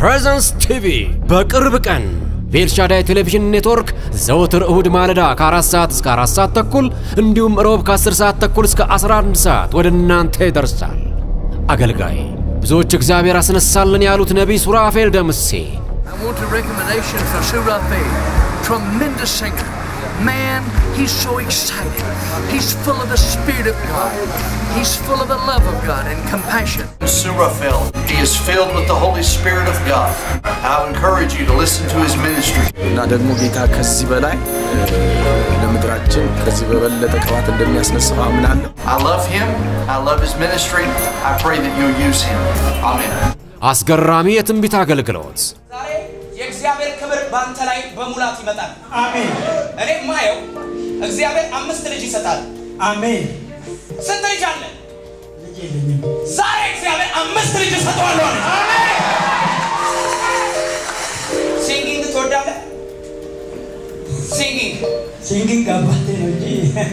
ፕሬዘንስ ቲቪ በቅርብ ቀን በኤልሻዳይ ቴሌቪዥን ኔትወርክ ዘወትር እሁድ ማለዳ ከ4 ሰዓት እስከ 4 ሰዓት ተኩል እንዲሁም ሮብ ከ10 ሰዓት ተኩል እስከ 11 ሰዓት ወደ እናንተ ይደርሳል። አገልጋይ ብዙዎች እግዚአብሔር አስነሳልን ያሉት ነቢይ ሱራፌል ደምሴ I want a recommendation for Surafe. Tremendous singer. Man, he's so excited. He's full of the Spirit of God. He's full of the love of God and compassion. Surafel. He is filled with the Holy Spirit of God. I encourage you to listen to his ministry. እና ደግሞ ጌታ ከዚህ በላይ ለምድራችን ከዚህ በበለጠ ቅባት እንደሚያስነሳው አምናለሁ። I love him. I love his ministry. I pray that you'll use him. Amen. አስገራሚ የትንቢት አገልግሎት ዛሬ የእግዚአብሔር ክብር በአንተ ላይ በሙላት ይመጣል። አሜን እኔ ማየው እግዚአብሔር አምስት ልጅ ይሰጣል። አሜን። ስንት ልጅ አለ? ልጅ የለኝም። ዛሬ እግዚአብሔር አምስት ልጅ እሰጠዋለሁ አለ። ሲንጊንግ ትወዳለህ? ሲንጊንግ ሲንግንግ አባቴ ነው እንጂ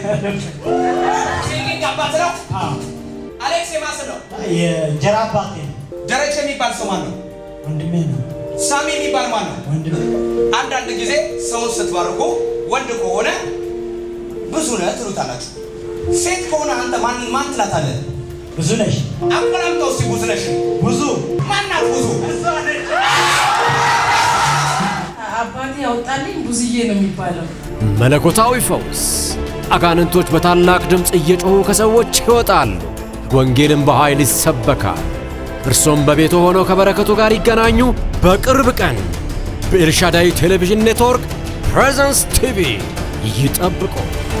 ሲንጊንግ አባት ነው። አዎ፣ አሌክስ የማስን ነው። የእንጀራ አባቴ ነው። ደረጀ የሚባል ሰው ማን ነው? ወንድሜ ነው። ሳሚ የሚባል ማን ነው? ወንድሜ አንዳንድ ጊዜ ሰውን ስትባርኩ ወንድ ከሆነ ብዙ ነህ ትሉታላችሁ። ሴት ከሆነ አንተ ማን ማን ትላታለህ? ብዙ ነሽ። አቆላምጠው እስቲ ብዙ ነሽ። ብዙ ማናት ብዙ? አባቴ ያወጣልኝ ብዙዬ ነው የሚባለው። መለኮታዊ ፈውስ አጋንንቶች በታላቅ ድምፅ እየጮኹ ከሰዎች ይወጣሉ። ወንጌልም በኃይል ይሰበካል። እርሶም በቤቱ ሆነው ከበረከቱ ጋር ይገናኙ። በቅርብ ቀን በኤልሻዳይ ቴሌቪዥን ኔትወርክ ፕሬዘንስ ቲቪ ይጠብቁ።